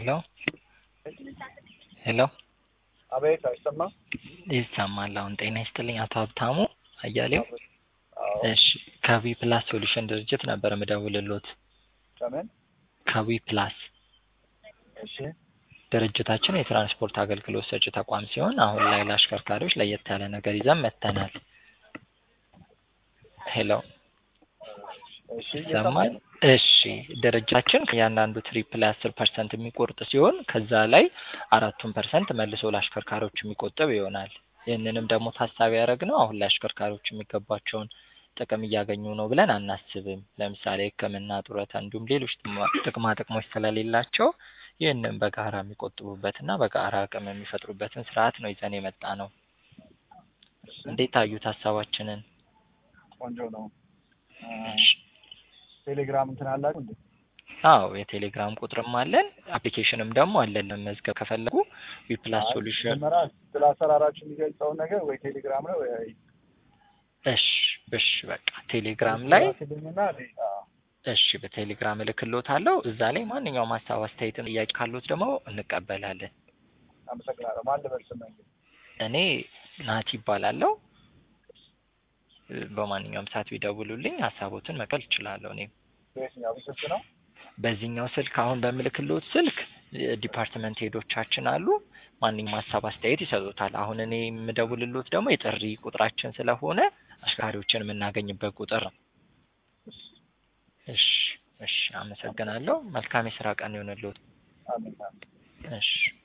ሄሎ ሄሎ አቤት አይሰማም? ይሰማል። አሁን ጤና ይስጥልኝ አቶ ሀብታሙ አያሌው። አዎ። እሺ ከዊ ፕላስ ሶሉሽን ድርጅት ነበር ምደውልሎት። ከምን? ከዊ ፕላስ እሺ ድርጅታችን የትራንስፖርት አገልግሎት ሰጪ ተቋም ሲሆን አሁን ላይ ለአሽከርካሪዎች ለየት ያለ ነገር ይዘን መጥተናል። ሄሎ እሺ ይሰማል? እሺ ድርጅታችን ከእያንዳንዱ ትሪፕ ላይ አስር ፐርሰንት የሚቆርጥ ሲሆን ከዛ ላይ አራቱን ፐርሰንት መልሶ ለአሽከርካሪዎች የሚቆጥብ ይሆናል። ይህንንም ደግሞ ታሳቢ ያደረግነው አሁን ላይ አሽከርካሪዎች የሚገባቸውን ጥቅም እያገኙ ነው ብለን አናስብም። ለምሳሌ ሕክምና፣ ጡረታ እንዲሁም ሌሎች ጥቅማ- ጥቅማ ጥቅሞች ስለሌላቸው ይህንን በጋራ የሚቆጥቡበትና በጋራ አቅም የሚፈጥሩበትን ስርዓት ነው ይዘን የመጣ ነው። እንዴት አዩት ሀሳባችንን? ቆንጆ ነው። አ፣ ቴሌግራም እንትን አላችሁ እንዴ? አዎ የቴሌግራም ቁጥርም አለን፣ አፕሊኬሽንም ደግሞ አለን። ለመመዝገብ ከፈለጉ ዊፕላስ አይ፣ ሶሉሽን መጀመሪያ ስለ አሰራራችሁ የሚገልጸውን ነገር ወይ ቴሌግራም ነው ወይ እሺ እሺ በቃ ቴሌግራም ላይ ላክልኝና እኔ፣ አዎ፣ እሺ በቴሌግራም እልክሎታለሁ። እዛ ላይ ማንኛውም ሀሳብ አስተያየትን ጥያቄ ካሉት ደግሞ እንቀበላለን። አመሰግናለሁ። ማን ልበል ስምህ? እኔ ናቲ ይባላለሁ። በማንኛውም ሰዓት ቢደውሉልኝ ሀሳቦትን መቀበል እችላለሁ። እኔ በየትኛው ስልክ ነው? በዚህኛው ስልክ አሁን በምልክሎት ስልክ ዲፓርትመንት ሄዶቻችን አሉ። ማንኛውም ሀሳብ አስተያየት ይሰጡታል። አሁን እኔ የምደውልሎት ደግሞ የጥሪ ቁጥራችን ስለሆነ አሽከርካሪዎችን የምናገኝበት ቁጥር ነው። እሺ እሺ፣ አመሰግናለሁ። መልካም የስራ ቀን ይሆንልዎት። አሜን። እሺ